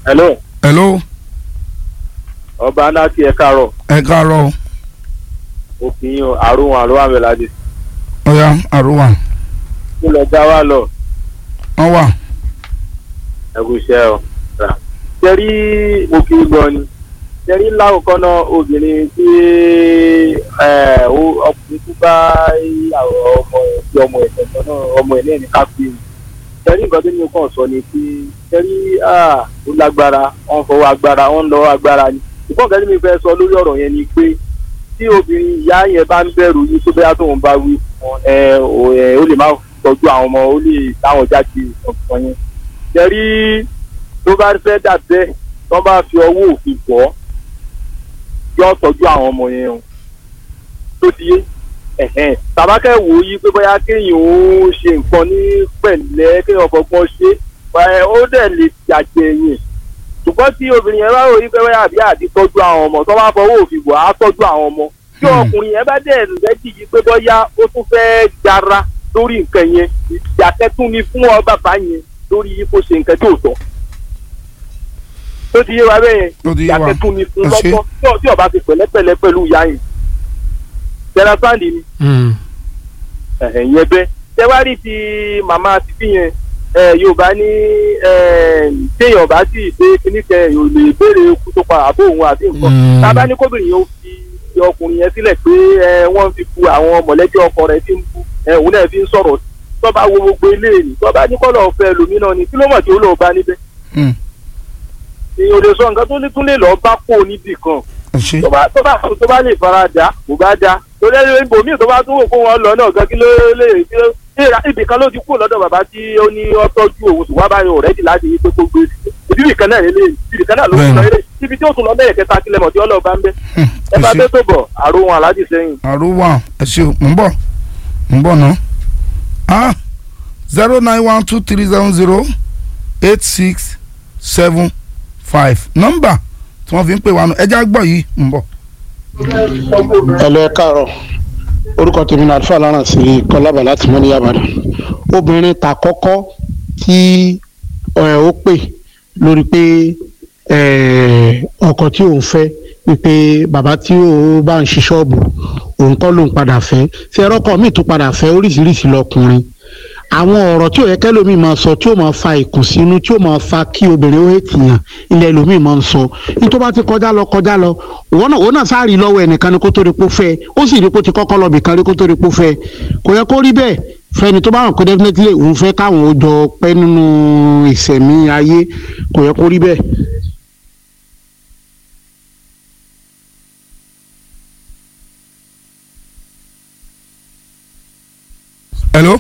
hello hello ọba aláti ẹ káàárọ̀ ẹ káàárọ̀ òfin àrùn àrùn àmẹ́ládé ọ̀ya àrùwà kí lọ já wa lọ wọ́n wà ẹkú iṣẹ́ ọ. tẹ́rí òkè gan ni tẹ́rí láwùkọ́ náà obìnrin tí ẹ, ó- ọkùnrin tó bá ìyàwó ọmọ ẹ̀ tí ọmọ ẹ̀ tẹ̀tọ̀ náà ọmọ ẹ̀ náà ní ká pè é tẹ́rí nǹkan tó ní kàn sọ ni pé tẹ́rí ó lágbára wọ́n fọwọ́ agbára wọ́n lọ agbára ni ìkọ́ nǹkan tí mi fẹ́ sọ lórí ọ̀rọ̀ yẹn ni pé tí obìnrin ìyá yẹn bá ń bẹ̀rù yìí tó bẹ́yà tóun bá wí fún ẹ ò- ẹ, ó lè má tọ́jú àwọn ọmọ ó lè táwọn jáde ọ̀pọ̀ yẹn jẹ́rí tó bá fẹ́ dà bẹ́ẹ̀ tó bá fi ọwọ́ òfin bọ́ yọ tọ́jú àwọn ọmọ yẹn o tó ti yé ẹ̀hẹ́n tàbákẹ́ wò ó yí pé bóyá kéèyàn ó ṣe nǹkan ní pẹ̀lẹ́ kéèyàn fọgbọ́n ṣe ẹ̀, ó dẹ̀ lè jàjẹ́ yẹn ṣùgbọ́n tí obìnrin yẹn bá rò yí pé bóyá àbí àti tọ́jú àwọn ọmọ tó bá fọwọ́ òfin bọ̀ á tọ́jú àwọn ọmọ tí Hmm. ọkùnrin yẹn bá dẹ̀ lẹ́jì yí pé bóyá ó tún fẹ́ jara lórí nǹkan yẹn ìyàkẹ́tún ni fún ọ bàbá yẹn lórí yí kó ṣe nǹkan tí ò tọ́ tó ti yé wa bẹ́ẹ̀ Ó ti yé wa. ìyàkẹ́tún ni fún Ẹ ṣé. lọ́tọ́ tí ọ- tí ọba ti pẹ̀lẹ́pẹ̀lẹ́ pẹ̀lú ìyá yẹn tẹ̀lá sáǹdì ni ẹ̀hẹ̀ yẹn bẹ́ tẹ́wárí ti màmá títí yẹn ẹ, yorùbá ní ẹ, téèyàn bá sì dé kíní kẹ yóò lè béèrè ikú tó pa àbó òun àti nǹkan Mm. tábà ní kóbìnrin yẹn ó fi ọkùnrin yẹn sílẹ̀ pé ẹ, wọ́n fi bu àwọn mọ̀lẹ́bí ọkọ rẹ̀ tí ń bu ẹ, òun náà fi ń sọ̀rọ̀ tọ́ba wo gbogbo ilé ni tọ́ba ní kọ́lọ̀ fẹ́ lómìnà ni kí ló mọ̀ tí ó lọ́ọ́ bá níbẹ̀ Hmm. èèyàn ò lè sọ nǹkan tó ní tún lè lọ́ọ́ bá kó níbì kan ẹ ṣe tó bá tó bá tó bá lè fara dà kò bá dà torí ẹni ibòmíì tó bá tún wò kó wọn lọ náà gan kí ló lè kí ló ìra ibì kan ló ti kú lọ́dọ̀ bàbá tí ó ní ó tọ́jú òun ṣùgbọ́n báyọ̀ ọ̀rẹ́dì láti yí pé kó gbé ibi ibì kan náà lè ibì kan náà ló tún lọ eré ibi tí ó tún lọ lẹ́yìn kẹta kílẹ̀ mọ̀ tí ọlọ́ọ̀ bá ń bẹ́ Hmm, ẹ ẹ bá ṣe bẹ́ tó bọ̀ àrùn aláàjì sẹ́yìn. àrùwà ẹ ṣe mò ń bọ̀ mò ń bọ̀ ná ah zero nine one two three seven zero eight six seven five nọ́mbà tí wọ́n fi ń pè wá nù ẹjẹ́ àgbọ̀ yìí ń bọ̀. ẹlẹ káàárọ̀ orúkọ tèmi náà alfa láràn sí kọlábà láti mọ ní yàbàdàn obìnrin ta kọ́kọ́ tí ẹ, ó pè lórí pé ẹ, ọkọ tí òun fẹ́ wípé bàbá tí ó bá ń ṣí ṣọ́ọ̀bù òun kọ́ lòun padà fẹ́ ṣe ẹrọ́kọ míì tún padà fẹ́ oríṣiríṣi lọkùnrin àwọn ọ̀rọ̀ tí ò yẹ kẹ́lòmíì máa sọ tí ó máa fa ìkùnsínú tí ó máa fa kí obìnrin ó ètìyàn ilẹ̀ ẹlòmíì máa ń sọ ní tó bá ti kọjá lọ kọjá lọ òun náà òun náà sáàrì lọ́wọ́ ẹnìkan ni kó tó rí pó fẹ́ ó sì rí pó ti kọ́kọ́ lọ bìkan rí kó tó rí pó fẹ́ kò yẹ kó rí bẹ́ẹ̀ fẹ́ni tó bá hàn pé definitely òun fẹ́ káwọn ó jọ pẹ́ nínú ìsẹ̀mí ayé kò yẹ kó rí bẹ́ẹ̀. hello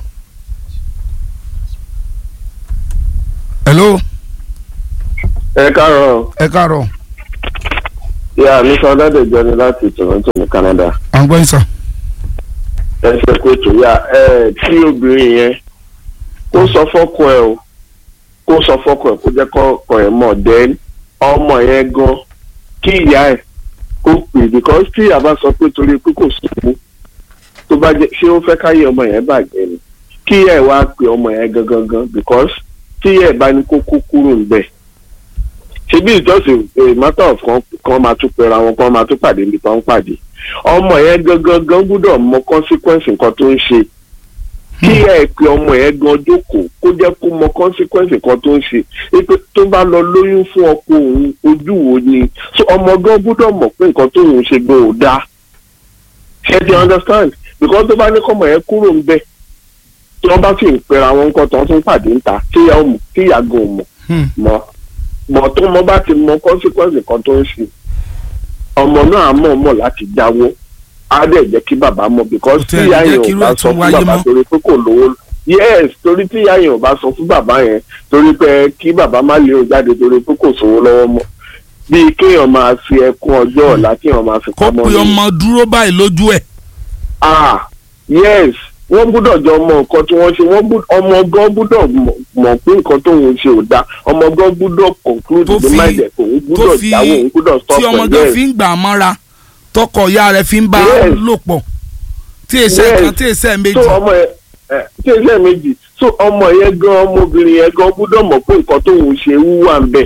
hello ẹ káàárọ̀ ẹ káàárọ̀ ìyá mi sọ ọlọ́dẹ̀jọ ni láti Toronto ní Canada à ń gbọ́ yín sà. ẹ ṣe kó tó yá ẹ tí obìnrin yẹn kó sọ fọ́kọ ẹ o kó sọ fọ́kọ ẹ kó jẹ́ kọ́kọ ẹ mọ̀ then ọmọ yẹn gan kí ìyá ẹ kó pè because tí ìyá bá sọ pé torí pé kò sówó tó bá jẹ́ ṣé ó fẹ́ káyé ọmọ yẹn bàjẹ́ ni kí ìyá ẹ wá pe ọmọ yẹn gangan gan because tí ìyá ẹ bá ní kó kó kúrò níbẹ̀ ṣebí ìjọsìn a matter of kan kan máa tún pera wọn kan máa tún pàdé níbi kan pàdé ọmọ yẹn gangan gan gbúdọ̀ mọ consequence nǹkan tó ń ṣe kí ẹ pe ọmọ yẹn gan jókòó kó jẹ́ kó mọ consequence nǹkan tó ń ṣe pé tó bá lọ lóyún fún ọkọ òun ojú wo ni so ọmọ gan gbúdọ̀ mọ̀ pé nǹkan tó ń ṣe gan ò dáa ṣe ti understand because tó bá ní kọ́mọ yẹn kúrò ń bẹ̀ tí wọ́n bá sì ń pera wọn nǹkan tó ń tún pàdé ń ta kíyà ó mọ̀ kíyà gan ò mọ̀ Hmm. mọ́ mọ̀ tó mọ bá ti mọ consequence nǹkan tó ń ṣe ọmọ náà á mọ̀ mọ̀ láti jáwọ́ á dẹ̀ jẹ́ kí bàbá mọ̀ because Kò tí tẹ́ ẹ̀ ìyá jẹ́ yẹn kí ò irú bá ẹ̀ sọ tún fún wáyé bàbá mọ́. torí pé kò lówó yes torí tí ìyá yẹn ò bá sọ fún bàbá yẹn torí pé kí bàbá má lè o jáde torí pé kò sówó lọ́wọ́ mọ́ bíi kéèyàn máa fi ẹkún ọjọ́ ọ̀la kéèyàn máa fi kó pamọ́ pe ní ọmọ dúró báyìí lójú ẹ̀. ah yes wọ́n gbúdọ̀ jọ mọ nǹkan tí wọ́n ṣe wọ́n gbúdọ̀ ọmọ gan gbúdọ̀ mọ̀- mọ̀ pé nǹkan tó ń ṣe ò dáa ọmọ gan gbúdọ̀ conclude Tó the fi- mind ẹ̀ kò ń tó gbúdọ̀ fi jáwọ́ òun gbúdọ̀ stop tí ọmọ ẹ̀ gan yes fi ń gbà á mọ́ra tọkọ ìyá rẹ̀ fi ń bá a Yes. lò pọ̀ tí èsẹ̀ Yes. kan tí èsẹ̀ méjì. so ọmọ ẹ ẹ tí ẹsẹ̀ méjì so ọmọ yẹn gan ọmọbìnrin yẹn gan gbúdọ̀ mọ̀ pé nǹkan tó ń ṣe wúwà ń bẹ̀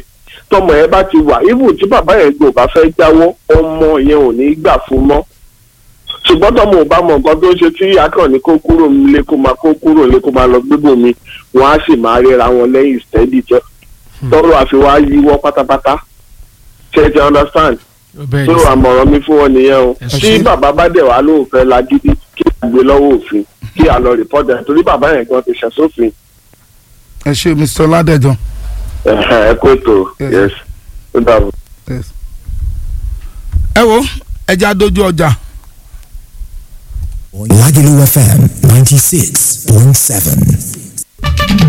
tọmọ yẹn bá ti wà even tí bàbá yẹn gbò bá fẹ́ jáwọ́ ọmọ yẹn ò ní gbà fún mọ́ ṣùgbọ́n tọmọ ò bá mọ nǹkan tó ń ṣe tí akàn ní kó kúrò nílé kó máa kó kúrò nílé kó máa lọ gbébòmí wọn á sì máa ríra wọn lẹ́yìn steady jẹ́ tọrọ àfi wá yíwọ́ pátápátá ṣe ti understand bẹ́ẹ̀ tó ni sà. àmọ̀ràn mi fún wọn nìyẹn o Ẹ tí ṣé. bàbá bá dẹ̀ wá lóòfẹ́ lagídí kí a gbé lọ́wọ́ òfin kí a lọ rìpọ́tà ẹ̀ torí bàbá yẹn gan ti ṣẹ̀ sófin ẹ ṣe mr ọládẹjọ ẹ kó ètò Yes. yes ó dàbọ̀. Yes. ẹ wo ẹja dojú ọjà Lagelu FM 96.7.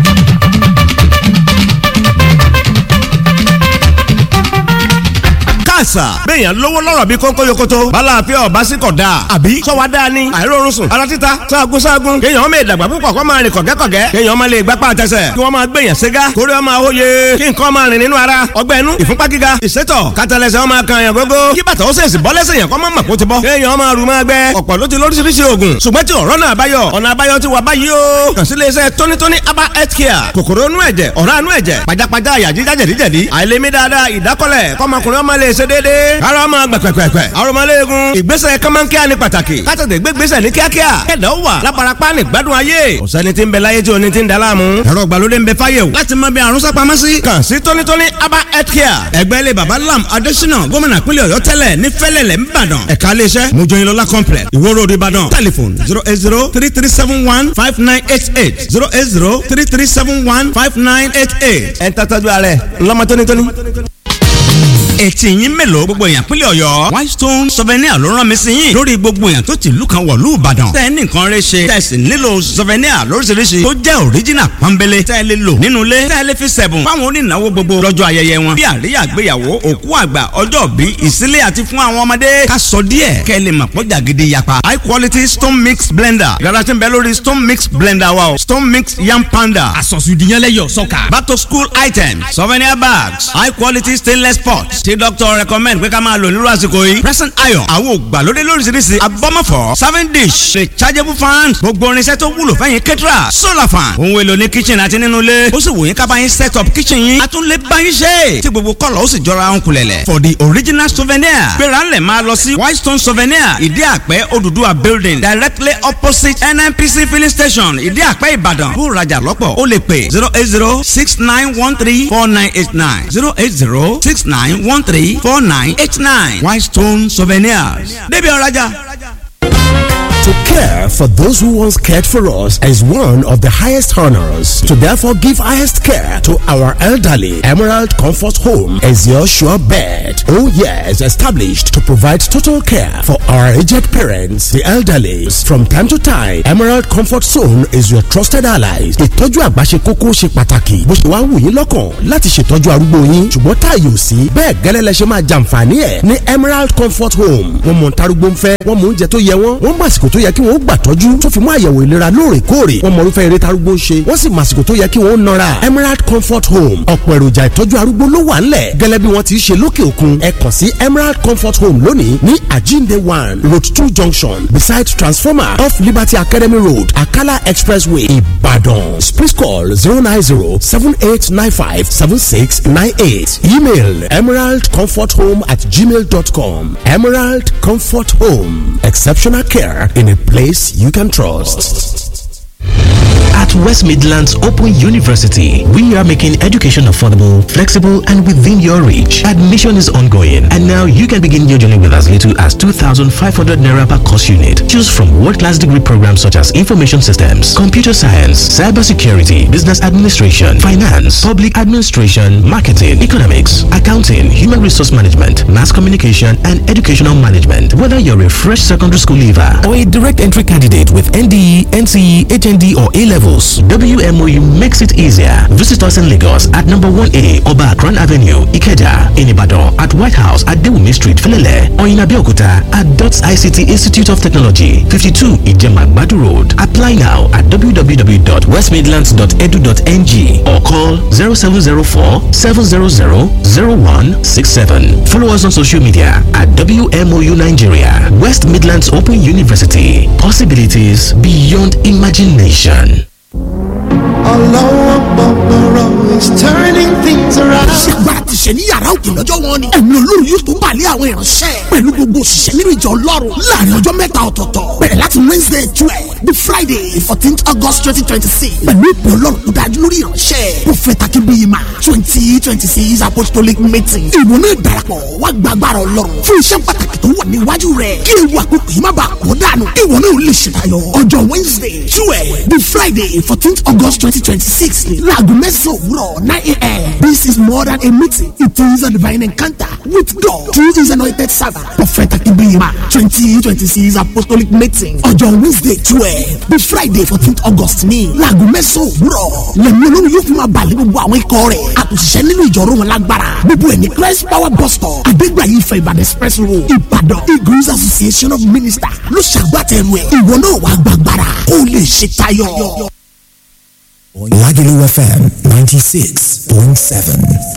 káàsà béèyàn lówó lọ́rọ̀ bí kónkó yokoto bala àfẹ́ ọ̀bá sí kọ̀ dáa àbí sọ́wọ́ dáa ni àìrórun sùn ara títa sáàgùn sáàgùn kéèyàn ọmọ ìdàgbà púpọ̀ kọ́ máa rìn kọ̀gẹ́kọ̀gẹ́ kéèyàn ọmọ lè gbápá àtẹsẹ̀ kí wọ́n máa gbèyàn ségá kórè ọmọ àwòye kí nǹkan máa rìn nínú ara ọgbẹ́ inú ìfúnpá gíga ìsétọ̀ kátàlẹ́sẹ̀ ọmọ kan yàn gógó kí bàtà ó sèṣì bọ́ lẹ́sẹ̀ yàn kọ́ mọ́ mọ̀kó ti bọ́ kéèyàn ọmọ àrùn máa gbẹ ọ̀pọ̀ ló ti lóríṣiríṣi oògùn ṣùgbọ́n tí ọ̀rọ̀ náà báyọ̀ ọ̀nà àbáyọ ti wà báyìí o kàn sí iléeṣẹ́ tónítóní aba health care kòkòrò inú ẹ̀jẹ̀ ọ̀rá inú ẹ̀jẹ̀ pajápajá àyà jíjá jẹ̀díjẹ̀dí àìlèmí dáadáa ìdákọ́lẹ̀ kọ́mọkùnrin ọmọ lè ṣe déédéé ara ọmọ gbẹ̀pẹ̀pẹ̀pẹ̀ arọmọléegun ìgbésẹ̀ kọ́mọ́nkíá ni pàtàkì kátàdé gbégbésẹ̀ ní kíákíá kẹ̀dá ó wà láparapá ní gbádùn ayé ọ̀sẹ́ni tí ń bẹ láyé tí oní ti ń daláàmú ẹ̀rọ ìgbàlódé ń bẹ fáyé o láti mọ bí àrùn sápamọ́ sí. kàn sí tónítóní aba health care ẹgbẹ́ ilé baba lam adésínà gómìnà pínlẹ̀ ọ̀yọ́ tẹ́lẹ̀ ní fẹ́lẹ̀lẹ̀ ńbàdàn ẹ̀ka iléeṣẹ́ mojoyinlola complex ìwó road ìbàdàn telephone zero eight zero three three seven one five nine eight eight zero eight zero three three seven one five nine eight eight ẹ̀ ń tàtàjú ààrẹ ńlọmọ tónítóní etí yín mélòó gbogbo èèyàn pínlẹ̀ ọ̀yọ́ whitestone souvenir ló rán mi sí yín lórí gbogbo èèyàn tó ti ìlú kan wọ̀lú ìbàdàn tẹ́ ẹ ní nǹkan rẹ ṣe tẹ́ ẹ sì nílò souvenir lóríṣiríṣi tó jẹ́ original pọ́nbélé tẹ́ ẹ lè lò nínú ilé tẹ́ ẹ lè fi sẹ̀bùn fáwọn onínáwó gbogbo lọ́jọ́ ayẹyẹ wọn bí àríyá àgbéyàwó òkú àgbà ọjọ́ bí ìsílẹ̀ àti fún àwọn ọmọdé ká sọ díẹ̀ kẹ́ ẹ lè mọ̀ pọ́jà gidi yapa high quality stone mix blender yàrá tí ń bẹ lórí stone mix blender wa o stone mix yam panda àsọ̀sùdìyànlẹ́yọ̀ sọ́kà. back to school items souvenir bags high quality stainless pots tí doctor recommend pé ká máa lò nírú àsìkò yìí present iron àwọn ògbàlódé lóríṣiríṣi abọ́mọ̀fọ́ serving dish rechargeable fan gbogbo irinṣẹ́ tó wúlò fẹ́yìn kẹ́tìrà solar fan ohun èlò ní kitchen àti nínú ilé ó sì wù yín ká bá yín set up kitchen yín a tún lè bá yín ṣe tí gbogbo kọ́lọ̀ ó sì jọra ń kulẹ̀lẹ̀ for the original souvenir gbéra ńlẹ̀ máa lọ sí whitestone souvenir ìdí àpẹ́ Odùduwà building directly opposite nnpc filling station ìdí àpẹ́ ìbàdàn bó rajà lọ́pọ̀ ó lè pè zero eight zero six nine one three four nine eight nine zero eight zero six nine one three four nine eight nine whitestone souvenirs débi ọ̀rajà. To care for those who once cared for us is one of the highest honors. To therefore give highest care to our elderly, Emerald Comfort Home is your sure bet. Oh yes, established to provide total care for our aged parents, the elderly. From time to time, Emerald Comfort Zone is your trusted ally. Ìtọ́jú àgbà ṣe kókó ṣe pàtàkì. Bó ṣe wá wù yín lọ́kàn láti ṣètọ́jú arúgbó yín. Ṣùgbọ́n táàyè ò sí. Bẹ́ẹ̀ gẹ́lẹ́ lẹ ṣe máa jàǹfààní ẹ̀ ní Emerald Comfort Home. Wọ́n mọ̀ ntarúgbó ń fẹ́, wọ́n mọ̀ oúnjẹ tó yẹ wọ́n, wọ́n mọ̀ àsìkò tó yẹ kí wọ́n gbà tọ́jú tó fi mú àyẹ̀wò ìlera lóòrèkóòrè wọ́n mọ irúfẹ́ eré tarúgbó ń ṣe wọ́n sì mọ àsìkò tó yẹ kí wọ́n nọra Emerald Comfort Home ọ̀pọ̀ èròjà ìtọ́jú arúgbó ló wà ńlẹ̀ gẹ́lẹ́ bí wọ́n ti ṣe lókè òkun ẹ kàn sí Emerald Comfort Home lónìí ní Ajinde one road two junction beside transformer off Liberty Academy Road Akala Expressway Ibadan please call zero nine zero seven eight nine five seven six nine eight email emeraldcomforthome at gmail dot com Emerald Comfort Home exceptional care in a place you can trust. At West Midlands Open University, we are making education affordable, flexible, and within your reach. Admission is ongoing, and now you can begin your journey with as little as 2,500 naira per course unit. Choose from world-class degree programs such as information systems, computer science, cybersecurity, business administration, finance, public administration, marketing, economics, accounting, human resource management, mass communication, and educational management. Whether you're a fresh secondary school leaver or a direct entry candidate with NDE, NCE, HND, or A levels, WMOU makes it easier. Visit us in Lagos at number 1A Oba Akran Avenue, Ikeja, in Ibadan, at White House at Dewumi Street, Felele, or in Abeokuta at DOTS ICT Institute of Technology, 52 Ijema Badu Road. Apply now at www.westmidlands.edu.ng or call 0704 700 0167. Follow us on social media at WMOU Nigeria, West Midlands Open University. Possibilities beyond imagination. Allah Akbar is turning things around. ṣègbà ti ṣe ṣe ní yàrá òkè lọ́jọ́ wọn ni ẹ̀mí olórí yóò tó balẹ̀ àwọn ìránṣẹ́ pẹ̀lú gbogbo òṣìṣẹ́ nínú ìjọ ọlọ́run láàrin ọjọ́ mẹ́ta ọ̀tọ̀ọ̀tọ̀ bẹ̀rẹ̀ láti wednesday twelve the friday fourteenth august twenty twenty six pẹ̀lú ìpè ọlọ́run tó dájú lórí ìránṣẹ́ prophet akínbíyìmá twenty twenty six apostolic meeting ìwọ náà darapọ̀ wá gba agbára ọlọ́run fún iṣẹ́ pàtàkì tó wà níwájú rẹ̀ kí ewu àkókò yìí má bàa kó dànù ìwọ náà lè ṣètayọ ọjọ́ wednesday twelve the friday fourteenth august twenty twenty six ni láago mẹ́sàn-án òwúrọ̀ nine a.m. this is more than a meeting it is a divine encounter with God through his anointing servant prophet akínbíyìmá twenty twenty six apostolic meeting ọjọ́ wednesday twelve the friday fourteenth august ní láago mẹ́sàn-án òwúrọ̀ lẹ́mí olórí yóò fi máa balẹ̀ gbogbo àwọn ikọ̀ rẹ̀ àtúnṣiṣẹ́ nínú ìjọ̀rọ̀ wọn lágbára gbogbo ẹ̀ ní christ power bus stop adégbàyí ìfẹ́ ìbàdàn express road ìbàdàn eagles association of ministers ló ṣàgbàtẹ̀rù ẹ̀ ìwọ náà wàá gbàgbára kó o lè ṣe tayọ. Lagelu FM 96.7.